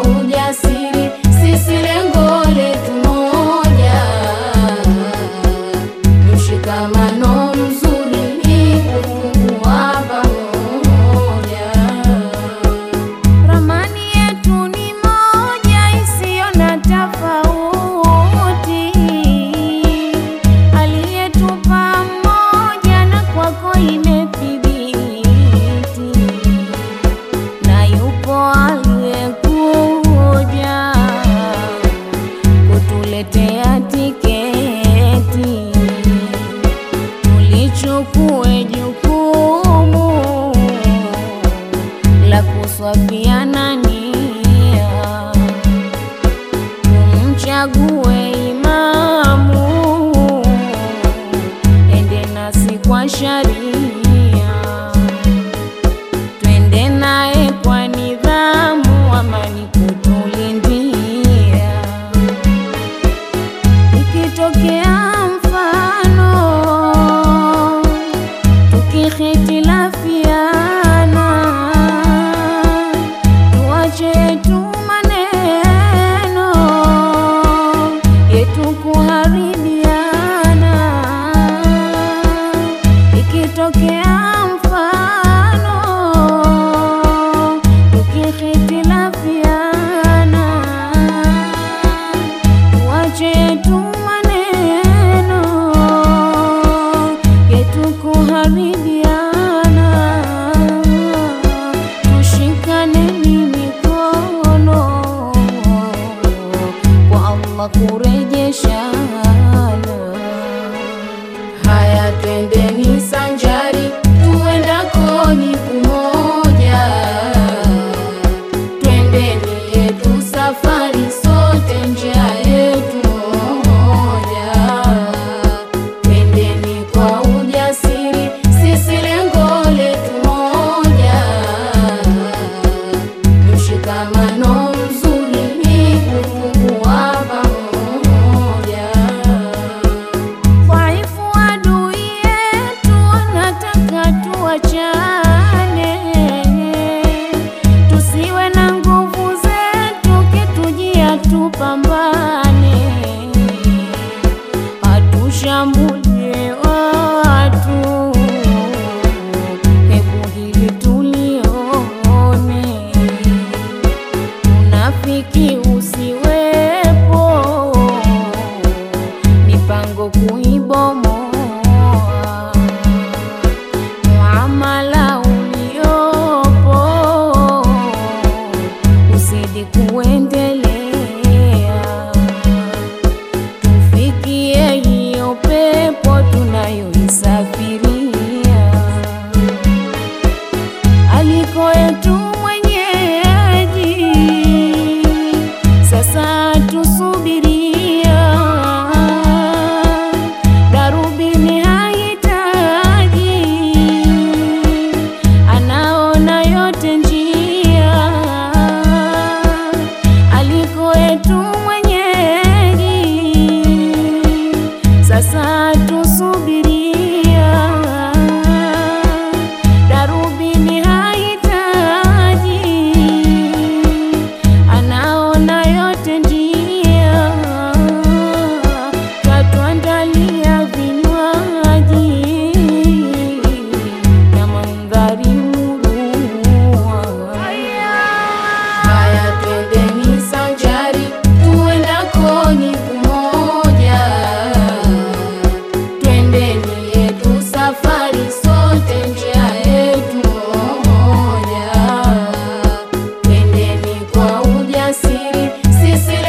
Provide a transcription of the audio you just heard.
kwa ujasiri, sisi lengo letu moja, mshikamano mzuri ni kufungua pamoja. Ramani yetu ni moja isiyo na tofauti, aliyetupa mmoja na kwako imethibiti, na yupo aliyekuja kutuletea tiketi, tulichukue jukumu la kuswafiana nia, tumchague imamu, ende nasi kwa sharia, twende naye kwa nidhamu, amani kutulindia. Ikitokea mfano tukihitilafiana, tuache yetu maneno yetu kuharibiana. Ikitokea mfano tukihitilafiana, tuache yetu maneno yetu kuharibiana, tushikaneni mikono kwa Allah kurejeshana. Haya, twendeni sanjari, tuendako ni kumoja. Twendeni yetu safari, sote njia yetu moja. Twendeni kwa ujasiri, sisi lengo letu moja. Mshikamano mzuri ni kufungua pamoja. Dhaifu adui yetu wanataka tuachane, tusiwe na nguvu zetu, kitujia tupambane, hatushambulie watu, hebu hili tulione, unafiki usiwepo, mipango kuibomoa, muamala uliopo uzidi kuendelea, tufikie hiyo pepo tunayoisafiria aliko yetu mwenyeji, sasa tusubiria, darubini hahitaji, anaona yote njia, aliko yetu mwenyeji, sasa tusubiria darubini hahitaji, anaona yote njia, katuandalia vinywaji na mandhari murua. Haya, twendeni sanjari, tuendako ni kumoja. Twendeni yetu safari, sote njia yetu moja. Twendeni kwa ujasiri, sisi